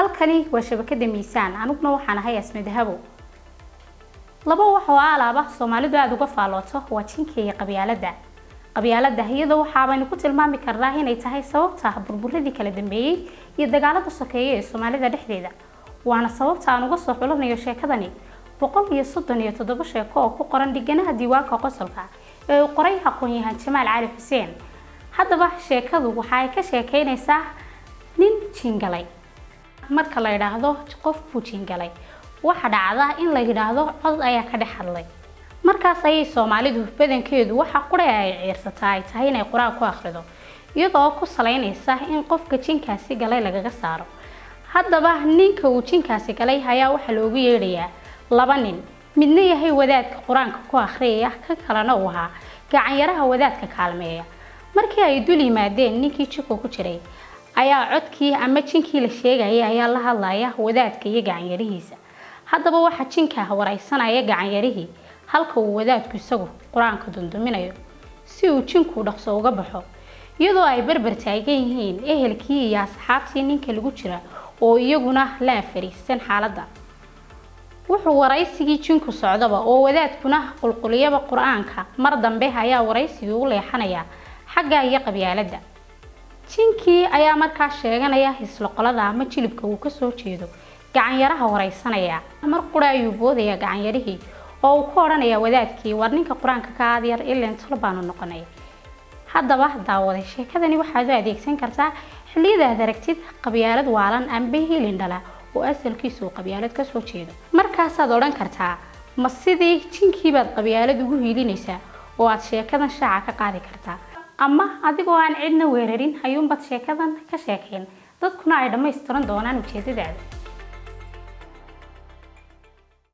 halkani waa shabakada miisaan aniguna waxaan ahay asme dahabo laba wax oo alaaba soomaalidu aada uga faalooto waa jinka iyo qabyaalada qabyaalada iyada waxaabaynu ku tilmaami karnaa inay tahay sababta burburadii kala dambeeyey iyo dagaalada sokeeye ee soomaalida dhexdeeda waana sababta aan uga soo xulanayo sheekadani boqol iyo soddon iyo toddoba sheeko oo ku qoran dhiganaha diiwaanka qosolka ee uu qoray aqoon-yahan jamaal cali xuseen haddaba sheekadu waxa ay ka sheekeynaysaa nin jingalay marka la yidhaahdo qof buu jingalay waxa dhacda in la yidhaahdo cod ayaa ka dhex hadlay markaas ayay soomaalidu badankeedu waxa qura ay ciirsataa ay tahay inay qur-aan ku akhrido iyadoo ku salaynaysa in qofka jinkaasi galay lagaga saaro haddaba ninka uu jinkaasi galay ayaa waxaa loogu yeedhayaa laba nin midna yahay wadaadka qur-aanka ku akhriyaya kan kalena uu ahaa gacanyaraha wadaadka kaalmeeya markii ay dul yimaadeen ninkii jinku ku jiray ayaa codkii ama jinkii la sheegayay ayaa la hadlaya wadaadka iyo gacanyarihiisa haddaba waxaa jinka waraysanaya gacanyarihii halka uu wadaadku isagu qur-aanka dunduminayo si uu jinku dhaqso uga baxo iyadoo ay berber taagan yihiin ehelkii iyo asxaabtii ninka lagu jira oo iyaguna la afariisan xaaladda wuxuu waraysigii jinku socdaba oo wadaadkuna qulquliyaba qur-aanka mar dambe ayaa waraysigii u leexanaya xagga iyo qabyaaladda jinkii ayaa markaa sheeganaya hisloqolada ama jilibka uu kasoo jeedo gacanyaraha waraysanaya mar qura ayuu boodaya gacanyarihii oo uu ku odhanaya wadaadkii war ninka qur-aanka ka aad yar ileen tol baanu noqonay haddaba daawaday sheekadani waxaad u adeegsan kartaa xilliyadaad aragtid qabyaalad waalan amba hilin dhala oo asalkiisu uu qabyaalad kasoo jeedo markaasaad odhan kartaa ma sidii jinkiibaad qabyaalad ugu hiilinaysaa oo aad sheekadan shaaca ka qaadi kartaa ama adigoo aan cidna weerarin ayuunbaad sheekadan ka sheekayn dadkuna ay dhammaystiran doonaan ujeedadaada